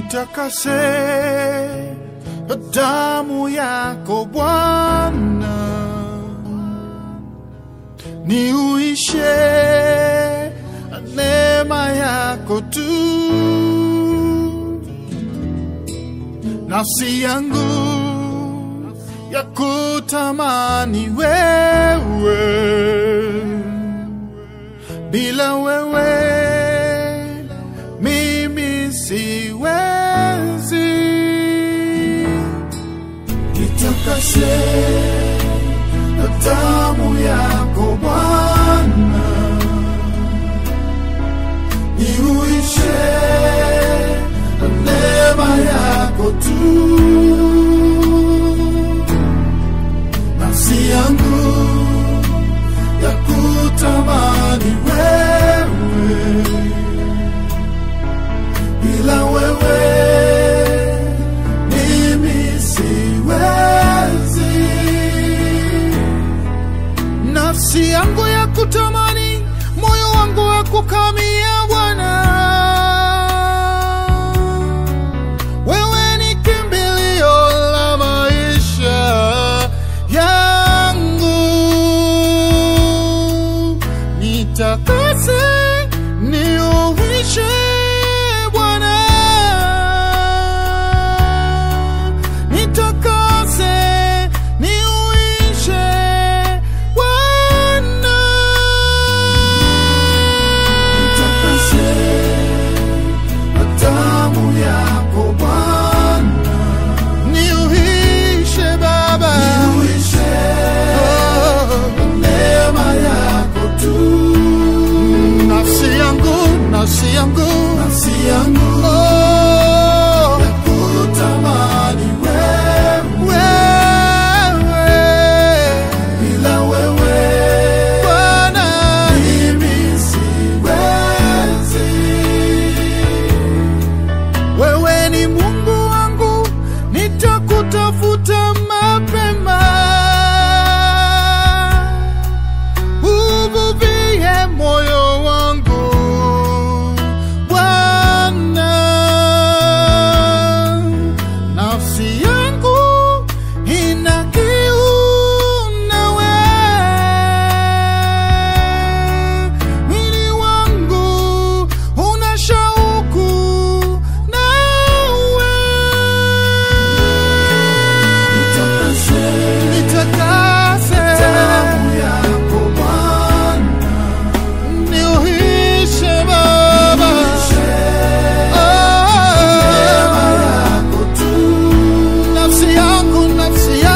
nitakase kwa damu yako Bwana, niuishe neema yako tu, nafsi yangu ya kutamani wewe, bila wewe mimi siwezi. Nitakase na damu yako Bwana, niuishe na neema yako tu, nafsi yangu ya kutamani wewe bila wewe mimi siwezi. Nafsi yangu ya kutamani, moyo wangu wa kukamia Bwana, wewe ni kimbilio la maisha yangu, nitakase niuishe Bwana, nitakase niuishe Bwana, nitakase na damu yako Bwana, niuishe Baba, niuishe neema yako tu nafsi yangu, nafsi yangu, nafsi yangu oh, yakutamani wewe, wewe, bila wewe Bwana mimi siwezi. Wewe ni Mungu wangu, nitakutafuta mapema uvuvie moyo wangu Bwana, nafsi yangu ina kiu nawe, mwili wangu una shauku nawe, nitakase damu yako Bwana niuhishe Baba, Oh, nafsi yangu, nafsi